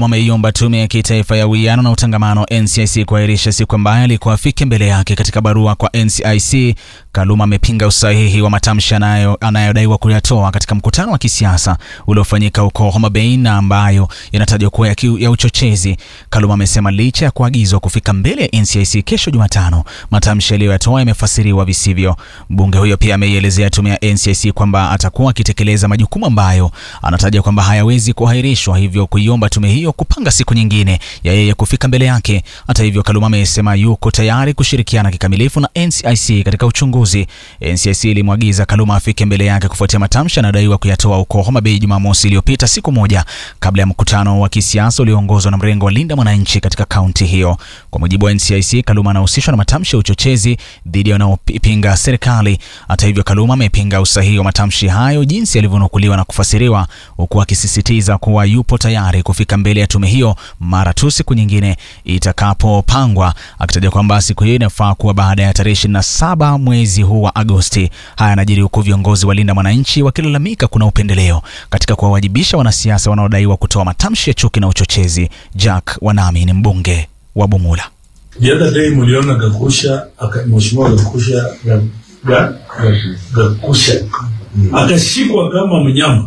Kaluma ameiomba tume ya kitaifa ya uwiano na utangamano NCIC kuahirisha siku ambayo alikuwa afike mbele yake. Katika barua kwa NCIC, Kaluma amepinga usahihi wa matamshi anayodaiwa kuyatoa katika mkutano wa kisiasa uliofanyika huko Homa Bay na ambayo yanatajwa kuwa ya, ya uchochezi. Kaluma amesema licha ya kuagizwa kufika mbele ya NCIC kesho Jumatano, matamshi aliyoyatoa yamefasiriwa visivyo. Mbunge huyo pia ameielezea tume ya NCIC kwamba atakuwa akitekeleza majukumu ambayo anataja kwamba hayawezi kuahirishwa, hivyo kuiomba tume hiyo kupanga siku nyingine ya yeye kufika mbele yake. Hata hivyo, Kaluma amesema yuko tayari kushirikiana kikamilifu na NCIC katika uchunguzi. NCIC ilimwagiza Kaluma afike mbele yake kufuatia matamshi anadaiwa kuyatoa huko Homa Bay Jumamosi iliyopita, siku moja kabla ya mkutano wa kisiasa ulioongozwa na mrengo wa Linda Mwananchi katika kaunti hiyo. Kwa mujibu wa NCIC, Kaluma anahusishwa na matamshi ya uchochezi dhidi ya wanaopinga serikali. Hata hivyo, Kaluma amepinga usahihi wa matamshi hayo jinsi yalivyonukuliwa na kufasiriwa, huku akisisitiza kuwa yupo tayari kufika mbele ya tume hiyo mara tu siku nyingine itakapopangwa, akitaja kwamba siku hiyo inafaa kuwa baada ya tarehe 27 mwezi huu wa Agosti. Haya yanajiri huku viongozi wa Linda Mwananchi wakilalamika kuna upendeleo katika kuwawajibisha wanasiasa wanaodaiwa kutoa matamshi ya chuki na uchochezi. Jack Wanami ni mbunge wa Bumula. The other day mliona Gakusha, mheshimiwa Gakusha ga, ga, Gakusha akashikwa kama mnyama,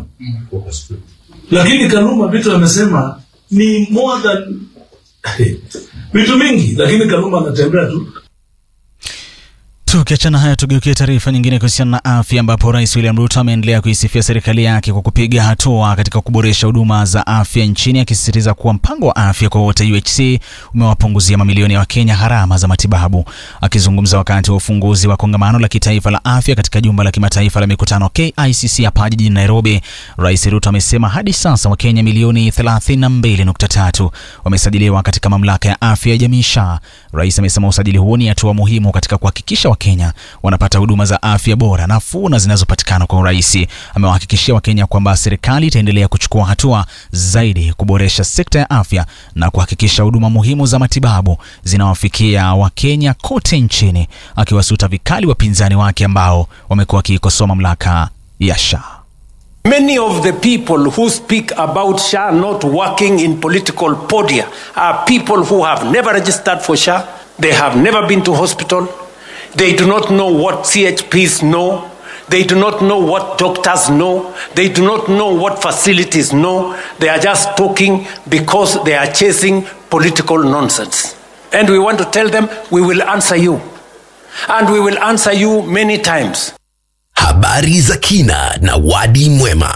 lakini Kaluma vitu amesema ni more than vitu mingi, lakini Kaluma anatembea tu. Tukiachana haya, tugeukie taarifa nyingine kuhusiana na afya, ambapo Rais William Ruto ameendelea kuisifia serikali yake kwa kupiga hatua katika kuboresha huduma za afya nchini, akisisitiza kuwa mpango wa afya kwa wote UHC umewapunguzia mamilioni ya Wakenya gharama za matibabu. Akizungumza wakati wa ufunguzi wa kongamano la kitaifa la afya katika jumba la kimataifa la mikutano KICC hapa jijini Nairobi, Rais Ruto amesema hadi sasa Wakenya milioni 32.3 wamesajiliwa katika mamlaka ya afya ya jamii SHA. Rais amesema usajili huo ni hatua muhimu katika kuhakikisha Wakenya wanapata huduma za afya bora, nafuu na zinazopatikana kwa urahisi. Amewahakikishia Wakenya kwamba serikali itaendelea kuchukua hatua zaidi kuboresha sekta ya afya na kuhakikisha huduma muhimu za matibabu zinawafikia Wakenya kote nchini, akiwasuta vikali wapinzani wake ambao wamekuwa wakiikosoa mamlaka ya SHA. Many of the people who speak about SHA not working in political podia are people who have never registered for SHA. They have never been to hospital. They do not know what CHPs know. They do not know what doctors know. They do not know what facilities know. They are just talking because they are chasing political nonsense. And we want to tell them we will answer you. And we will answer you many times. Habari za kina na wadi mwema.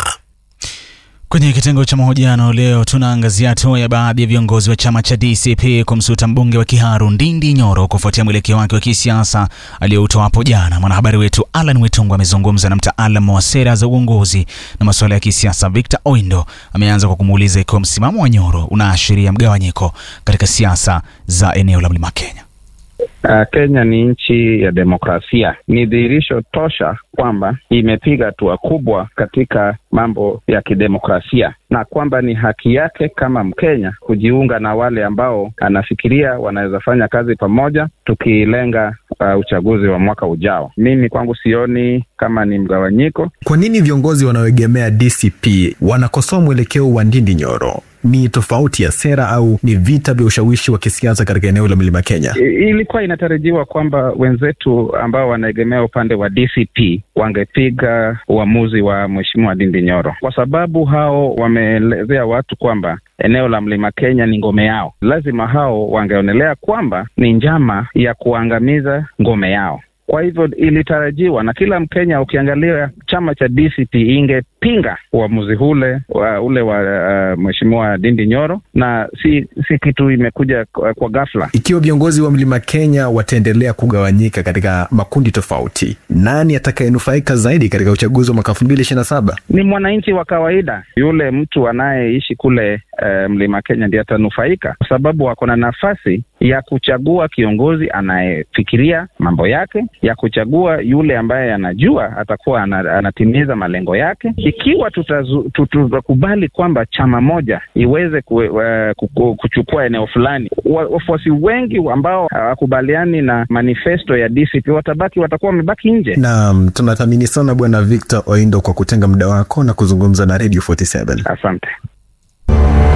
Kwenye kitengo cha mahojiano leo tunaangazia hatua ya baadhi ya viongozi wa chama cha DCP kumsuta mbunge wa Kiharu Ndindi Nyoro kufuatia mwelekeo wake wa kisiasa aliyoutoa hapo jana. Mwanahabari wetu Alan Wetungu amezungumza na mtaalamu wa sera za uongozi na masuala ya kisiasa Victor Oindo. Ameanza kwa kumuuliza ikiwa msimamo wa Nyoro unaashiria mgawanyiko katika siasa za eneo la Mlima Kenya. Uh, Kenya ni nchi ya demokrasia. Ni dhihirisho tosha kwamba imepiga hatua kubwa katika mambo ya kidemokrasia na kwamba ni haki yake kama Mkenya kujiunga na wale ambao anafikiria wanaweza fanya kazi pamoja tukilenga uh, uchaguzi wa mwaka ujao. Mimi kwangu sioni kama ni mgawanyiko. Kwa nini viongozi wanaoegemea DCP wanakosoa mwelekeo wa Ndindi Nyoro? Ni tofauti ya sera au ni vita vya ushawishi wa kisiasa katika eneo la Mlima Kenya? I, ilikuwa inatarajiwa kwamba wenzetu ambao wanaegemea upande wa DCP wangepiga uamuzi wa Mheshimiwa Ndindi Nyoro kwa sababu hao wameelezea watu kwamba eneo la Mlima Kenya ni ngome yao. Lazima hao wangeonelea kwamba ni njama ya kuangamiza ngome yao. Kwa hivyo ilitarajiwa na kila Mkenya, ukiangalia chama cha DCP ingepinga uamuzi ule wa, ule wa uh, mheshimiwa Ndindi Nyoro, na si si kitu imekuja kwa, kwa ghafla. Ikiwa viongozi wa Mlima Kenya wataendelea kugawanyika katika makundi tofauti, nani atakayenufaika zaidi katika uchaguzi wa mwaka elfu mbili ishirini na saba? Ni mwananchi wa kawaida, yule mtu anayeishi kule uh, Mlima Kenya ndiye atanufaika, kwa sababu wako na nafasi ya kuchagua kiongozi anayefikiria mambo yake, ya kuchagua yule ambaye anajua atakuwa anatimiza malengo yake. Ikiwa tutakubali kwamba chama moja iweze ku, uh, kuchukua eneo fulani, wafuasi wengi ambao hawakubaliani na manifesto ya DCP watabaki, watakuwa wamebaki nje. Naam, tunathamini sana Bwana Victor Oindo kwa kutenga muda wako na kuzungumza na Radio 47. Asante.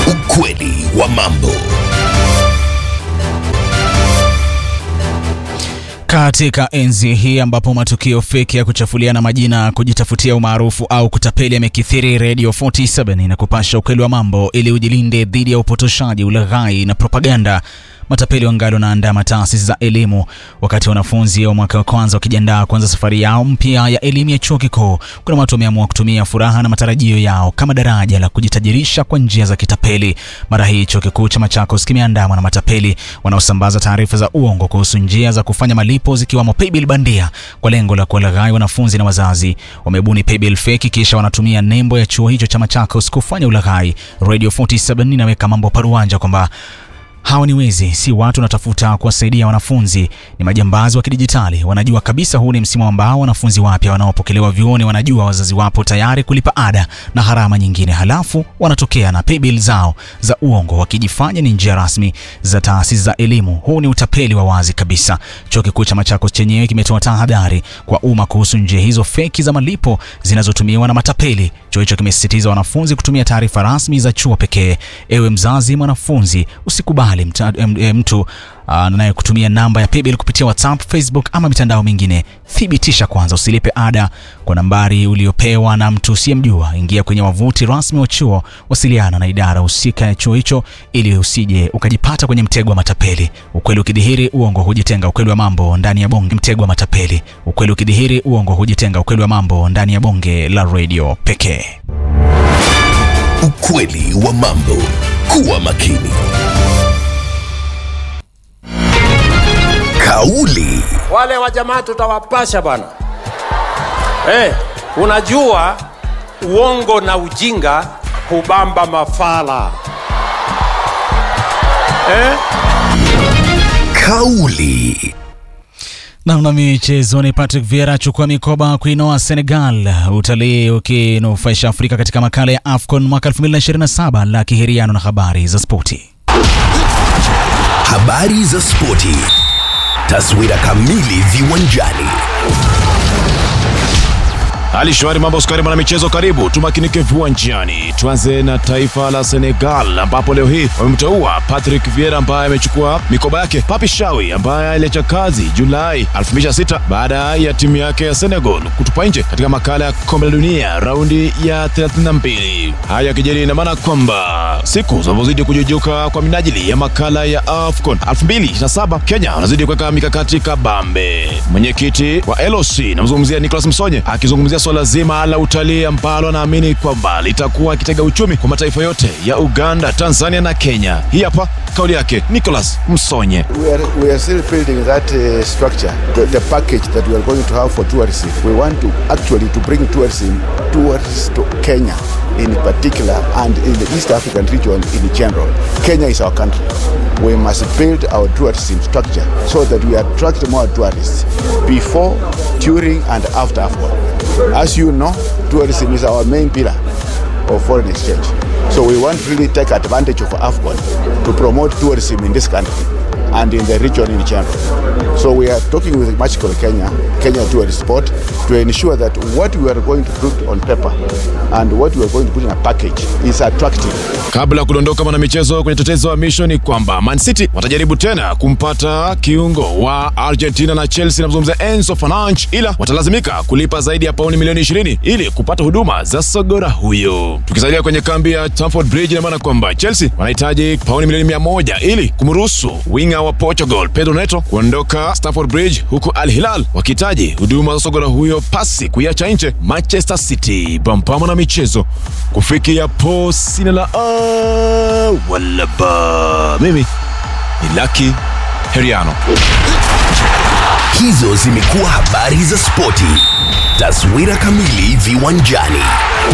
Ukweli wa mambo. Katika enzi hii ambapo matukio feki ya kuchafuliana majina, kujitafutia umaarufu au kutapeli yamekithiri, Radio 47 inakupasha ukweli wa mambo ili ujilinde dhidi ya upotoshaji, ulaghai na propaganda. Matapeli wangali wanaandama taasisi za elimu wakati wanafunzi wa mwaka wa kwanza wakijiandaa kuanza safari yao mpya ya elimu ya chuo kikuu. Kuna watu wameamua kutumia furaha na matarajio yao kama daraja la kujitajirisha kwa njia za kitapeli. Mara hii chuo kikuu cha Machakos kimeandamwa na matapeli wanaosambaza taarifa za uongo kuhusu njia za kufanya malipo zikiwamo paybill bandia kwa lengo la kuwalaghai wanafunzi na wazazi. Wamebuni paybill feki kisha wanatumia nembo ya chuo hicho cha Machakos kufanya ulaghai. Radio 47 inaweka mambo paruanja kwamba Hawa ni wezi, si watu wanatafuta kuwasaidia wanafunzi, ni majambazi wa kidijitali. Wanajua kabisa huu ni msimu ambao wanafunzi wapya wanaopokelewa vyuoni wanajua wazazi wapo tayari kulipa ada na gharama nyingine, halafu wanatokea na paybill zao za uongo wakijifanya ni njia rasmi za taasisi za elimu. Huu ni utapeli wa wazi kabisa. Chuo kikuu cha Machakos chenyewe kimetoa tahadhari kwa umma kuhusu njia hizo feki za malipo zinazotumiwa na matapeli. Chuo hicho kimesisitiza wanafunzi kutumia taarifa rasmi za chuo pekee. Ewe mzazi, mwanafunzi, usikubali mta, em, em, mtu anayekutumia namba ya paybill kupitia WhatsApp, Facebook ama mitandao mingine. Thibitisha kwanza, usilipe ada kwa nambari uliopewa na mtu usiyemjua. Ingia kwenye wavuti rasmi wa chuo, wasiliana na idara husika ya chuo hicho ili usije ukajipata kwenye mtego wa matapeli. Ukweli ukidhihiri, uongo hujitenga. Ukweli wa mambo ndani ya bonge, mtego wa matapeli. Ukweli ukidhihiri, uongo hujitenga. Ukweli wa mambo ndani ya bonge la radio pekee. Ukweli wa mambo. Kuwa makini. Kauli wale wa jamaa tutawapasha bwana hey, unajua uongo na ujinga hubamba mafala eh? kauli Namna michezoni, Patrick Vieira achukua mikoba kuinoa Senegal, utalii ukinufaisha Afrika katika makala ya AFCON mwaka 2027 la kihiriano na habari za spoti. habari za spoti taswira kamili viwanjani hali shwari mambo skari mwana michezo karibu tumakinike viwanjani tuanze na taifa la senegal ambapo leo hii wamemteua patrick vieira ambaye amechukua mikoba yake papi shawi ambaye aliacha kazi julai 2006 baada ya timu yake ya senegal kutupa nje katika makala ya kombe la dunia raundi ya 32 haya yakijeri ina maana kwamba siku zinavyozidi kujujuka kwa minajili ya makala ya afcon 2027 kenya wanazidi kuweka mikakati kabambe mwenyekiti wa loc namzungumzia nicolas msonye akizungumzia swala zima la utalii ambalo anaamini kwamba litakuwa kitega uchumi kwa mataifa yote ya uganda tanzania na kenya hii hapa kauli yake nicolas msonye We are, we are still building that uh, structure, the, the package that we are going to have for tourism. We want to actually to bring tourism towards to Kenya in particular and in the East African region in general. Kenya is our country. We must build our tourism structure so that we attract more tourists before, during and after AFCON. As you know, tourism is our main pillar of foreign exchange. So we want to really take advantage of AFCON to promote tourism in this country and in the region in general. So we are talking with Magical Kenya, Kenya Tourist Board, to ensure that what we are going to put on paper and what we are going to put in a package is attractive. kabla ya kudondoka mwanamichezo kwenye tetezi wa misho ni kwamba man city watajaribu tena kumpata kiungo wa argentina na chelsea namzungumzia enzo fananch ila watalazimika kulipa zaidi ya pauni milioni 20 ili kupata huduma za sogora huyo tukisalia kwenye kambi ya Stamford bridge inamaana kwamba chelsea wanahitaji pauni milioni 100 ili kumruhusu winga wa portugal pedro neto kuondoka Stamford bridge huku al hilal wakihitaji huduma za sogora huyo pasi kuiacha nje manchester city bampama na michezo kufikia po sina la a wala ba mimi ni laki heriano hizo zimekuwa habari za spoti taswira kamili viwanjani